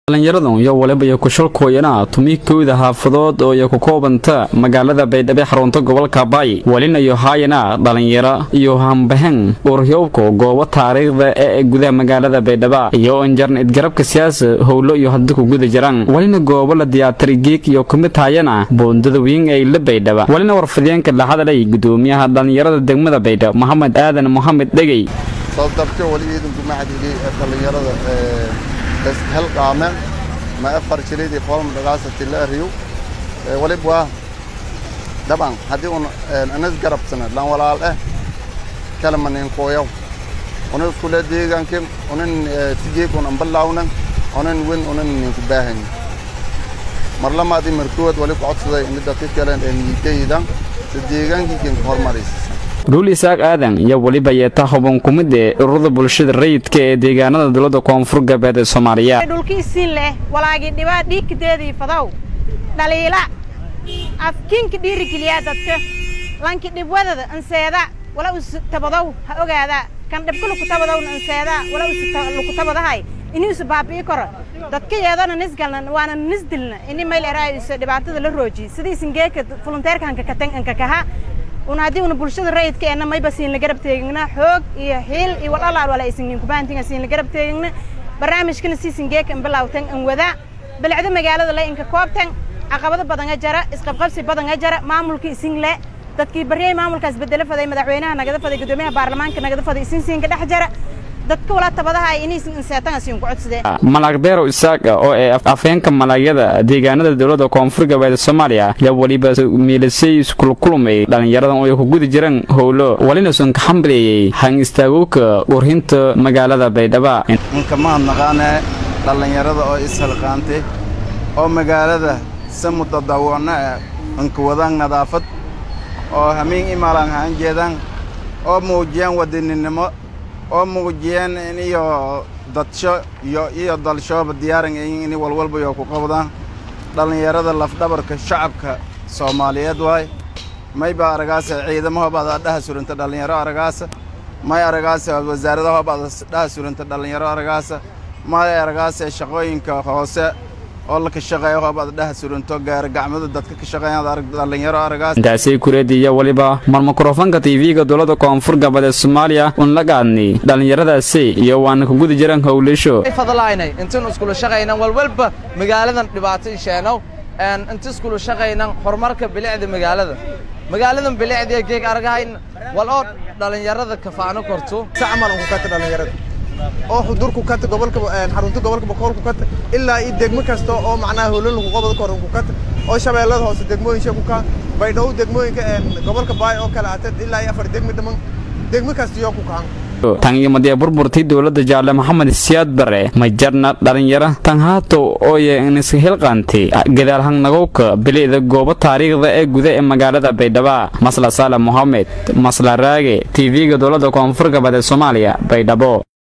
dhallinyaradan iyo waliba iyo kushalkooyana tumi kowda xaafadood oo iyo ku koobanta magaalada baydhabo xarunta gobolka baay welina iyo haayana dhallinyaro iyo hambahan uuryoobka goobo taariikhda ee gudaha magaalada baydhaba iyo injarn idgarabka siyaasa howlo iyo hadda ku guda jiraan welina goobo la diyaatari geeg iyo kumid haayana boondada weyn ee la baydhaba welina warfideenka la hadalay gudoomiyaha dhallinyarada degmada baydhabo maxamed aadan moxamed dhegey soodabka wali ciidanku maxadhigay ee dhallinyarada helqaame ma afar jiridii foolma dhagaasati la ariyo walib waa daban haddii un anas garabsana lan walaal eh kalama nin kooyaw una iskule deegaanke unan sigeek un ambalawnan unan wen unan ninku baahan marlamaadi markood wali ku codsaday midda ka kalen ee niidaydan si deegaankii kenka hormaraysa dhuul isaaq aadan iyo weliba yeeta huban kumid ee ururada bulshada rayidka ee deegaanada dowladda koonfur galbeed ee soomaaliya dhulkiisiin leh walaagii dhibaa dhiigkadeedii fadow dhaliila afkiinka dhiirigeliyaa dadka lanki dhibwadada anseeda wala usu tabadow ha ogaada kan dhibka luku tabadowna anseeda wala usu luku tabadahay ini usu baabi'i karo dadka yeedona nisgalna waana nisdilna ini mayl eraayso dhibaatada la rooji sidiisin geeka volunteerkanka katan ankakaha una haddii una bulshada rayidka eena mayba siin la garab teegina xoog iyo xiil iyo walalaal wala aysan kubaantinga siin la garab teegina barnaamijkana siisin geeka in bilawtan an wada bilicda magaalada le inka koobtan caqabado badan a jara isqabqabsi badan a jara maamulka isin le dadkii baryay maamulkaas bedelo faday madaxweynaha nagada faday gudoomiyaha baarlamaanka nagada faday isin siinka dhex jara dadka wala tabadaha inaysan inseetan siin ku codsadeen malaag beerow isaaqa oo ee afheenka malaagyada deegaanada dowladda koonfur galbeed soomaaliya ayaa weliba miilasay iskulkulumay dhallinyaradan oo ay ku gudi jiraan howlo welina sun ka xambaliyey han istaagowka urhinta magaalada baydhaba inka mahadnaqaane dhallinyarada oo ishalqaantay oo magaalada si mutadawacno ah inka wadaan nadaafad oo hamiin imaalaan haan jeedaan oo muujiyaan wadaninimo oo muujiyeen in iyo dadsho iyo iyo dalshooba diyaaran in walwalba iyo ku qabdaan dhallinyarada lafdhabarka shacabka soomaaliyeed waay may ba aragaasa ciidamahoobaad dhaha suranta dhallinyaro aragaasa may aragaasa wasaaradahobaad dhaha suranta dhallinyaro aragaasa may aragaasa shaqooyinka hoose oo la ka shaqeeya hoobaad dhaha suranto gaara gacmada dadka ka shaqeeyaad arag dhallinyaro aragaas intaasay kureediya weliba mar mikrofoonka tv-ga dowladda koonfur galbeed ee soomaaliya un la gaadnay dhallinyaradaasi iyo waana ku gudi jiraan howlisho fadlaynay intaan iskula shaqaynan walwalba magaaladan dhibaato isheenow inta iskula shaqaynan horumarka bilicda magaalada magaaladan bilicda geeg argahayn wal oo dhallinyarada kafaano korto sacmal ku kata dhallinyarada oo xudurku kata gobolka xarunta gobolka boqolku kata ilaa iyo degmo kasta oo macnaha howlal ku qabad kor ku kata oo shabeellada hoose degmooyinka ku ka baydhabo degmooyinka gobolka baay oo kale ata ilaa iyo afar degmo dhaman degmo kasta iyo ku kaan tan iyo madee burburtay dowladda jaalle maxamed siyaad bare majarna dhallinyaro tan haato ooye iniska hilqaantay gadaalhan nagowka bilicda goobo taariikhda ee guda ee magaalada baydhaba masla saale mohamed masla raage tv-ga dowladda koonfur galbeed ee soomaaliya baydhabo